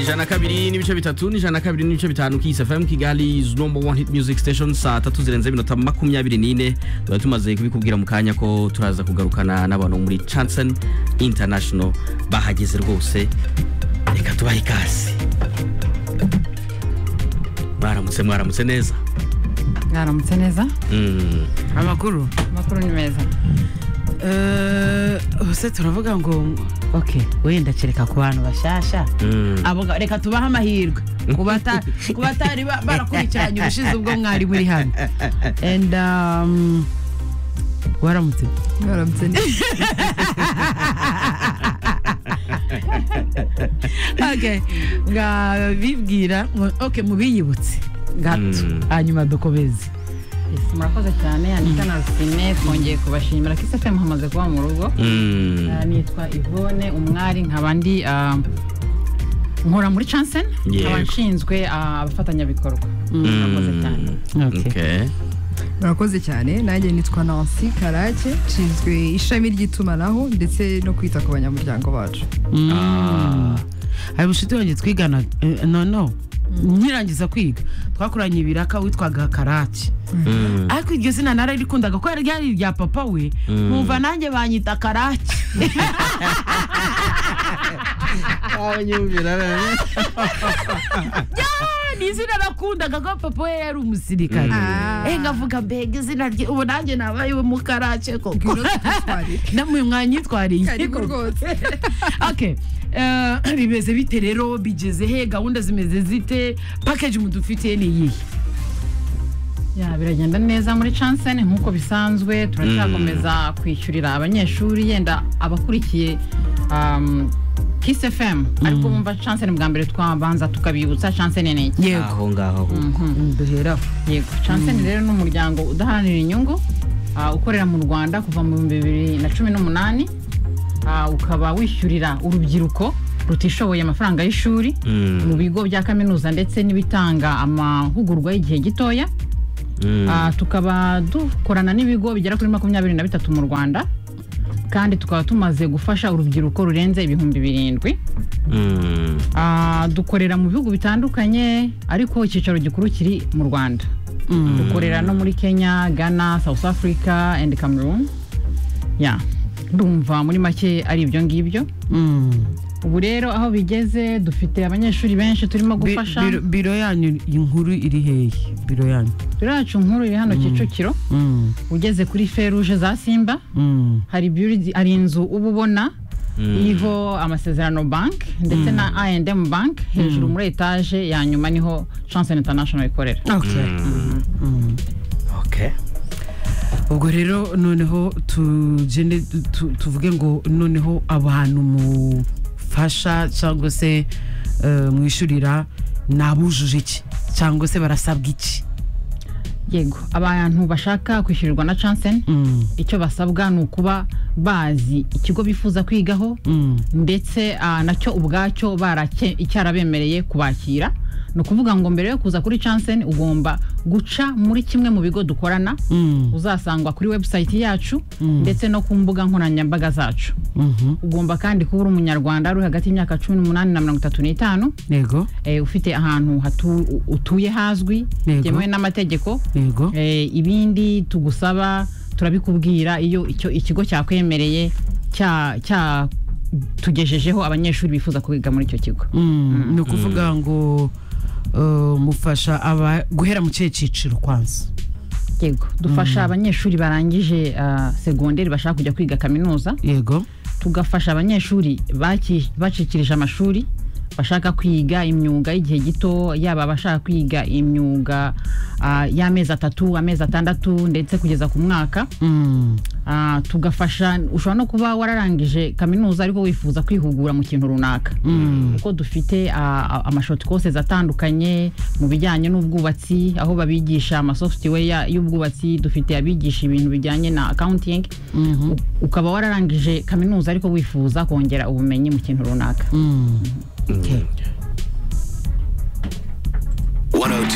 ijana kabiri n'ibice bitatu n'ijana kabiri n'ibice bitanu kiyisi fm kigali is number one hit music station saa tatu zirenze iminota makumyabiri n'ine tuba tumaze kubikubwira mu kanya ko turaza kugarukana n'abantu bo muri chanson international bahageze rwose reka tubahe ikaze mwaramutse mwaramutse neza mwaramutse neza Mm. amakuru amakuru ni meza Eh, ubuse turavuga ngo ok wenda kereka ku bantu bashasha Mm. abo nga- reka tubahe amahirwe ku bata- ku batari ba- barakurikiranye ubushize ubwo mwari muri hano and um, waramutse mwaramutse neza okay nga bibwira ok mubiyibutse gato Mm. hanyuma dukomeze Yes, murakoze cyane anita na rusine twongeye kubashimira kisefemu hamaze kuba mu rugo Mm. Ah, nitwa ivone umwari nkaba ndi ah, nkora muri chansen Yego. nkaba nshinzwe ah, abafatanyabikorwa Mm, murakoze cyane Okay. Okay. murakoze cyane nanjye nitwa nancy karake nshinzwe ishami ry'itumanaho ndetse no kwita ku banyamuryango bacu Ah. hari bushiti wanjye twigana eh, no no nkirangiza kwiga twakoranye ibiraka witwaga karaki Mm. ariko iryo zina nararikundaga ko ryari irya papa we Mm. nkumva nanjye banyita karaki ni izina nakundaga ko papa we yari umusirikare Ah. eh ngavuga mbega izina rye ubu nanjye nabaye uwo mu karake koko ngwino twitwarire namwe mwanyitwariye karibu rwose okay Eh, bimeze bite rero bigeze he gahunda zimeze zite package mudufitiye ni iyihe Ya, biragenda neza muri chansen nk'uko bisanzwe turacyakomeza kwishyurira abanyeshuri yenda abakurikiye um, Kiss FM ariko bumva chansen bwa mbere twabanza tukabibutsa chansen ni iki yego aho ngaho duheraho yego chansen rero ni umuryango udaharanira inyungu ah, ukorera mu rwanda kuva mu bihumbi bibiri na cumi n'umunani ah, ukaba wishyurira urubyiruko rutishoboye amafaranga y'ishuri mu Mm. bigo bya kaminuza ndetse n'ibitanga amahugurwa y'igihe gitoya Mm. Ah, tukaba dukorana n'ibigo bigera kuri makumyabiri na bitatu mu rwanda kandi tukaba tumaze gufasha urubyiruko rurenze ibihumbi birindwi Mm. Ah, dukorera mu bihugu bitandukanye ariko icyicaro gikuru kiri mu rwanda dukorera no muri kenya ghana south africa and cameroon ya ndumva muri make ari ibyo ngibyo ubu rero aho bigeze dufite abanyeshuri benshi turimo Bi- gufasha biro- biro yanyu inkuru iri hehe biro yanyu biro yacu nkuru iri hano kicukiro Mm, ugeze kuri feruje za simba mm. hari beauty hari inzu uba ubona Mm. iriho amasezerano bank ndetse na I&M bank hejuru muri etaje ya nyuma niho Chance International ikorera Okay. Mm. Okay. ubwo rero noneho tugende tu- tuvuge ngo noneho abantu mufasha cyangwa se eh, mwishurira ni abujuje iki cyangwa se barasabwa iki yego abantu bashaka kwishyurirwa na Chance Mm, icyo basabwa ni ukuba bazi ikigo bifuza kwigaho mm. ndetse ah, nacyo ubwacyo barake- icyarabemereye kubakira ni ukuvuga ngo mbere yo kuza kuri Chance ugomba guca muri kimwe mu bigo dukorana Mm, uzasangwa kuri website yacu ndetse no ku mbuga nkoranyambaga zacu mhm. ugomba kandi kuba uri umunyarwanda uri hagati y'imyaka cumi n'umunani na mirongo itatu n'itanu yego eh, ufite ahantu hatu- u- utuye hazwi Yego. byemewe n'amategeko yego eh, ibindi tugusaba turabikubwira iyo icyo ikigo cyakwemereye cya- cya- tugejejeho abanyeshuri bifuza kwiga muri icyo kigo Mm, ni ukuvuga ngo eh, mufasha aba guhera mu kihe cyiciro kwanza yego dufasha abanyeshuri barangije ah, segonderi bashaka kujya kwiga kaminuza yego tugafasha abanyeshuri baki- bacikirije amashuri bashaka kwiga imyuga y'igihe gito yaba abashaka kwiga imyuga ah, y'amezi atatu amezi atandatu ndetse kugeza ku mwaka Mm, Ah, tugafasha ushobora no kuba wararangije kaminuza ariko wifuza kwihugura mu kintu runaka kuko dufite ah, amashoti kose atandukanye mu bijyanye n'ubwubatsi aho babigisha amasoftware y'ubwubatsi dufite abigisha ibintu bijyanye na accounting mhm, U- ukaba wararangije kaminuza ariko wifuza kongera ubumenyi mu kintu runaka mm. 102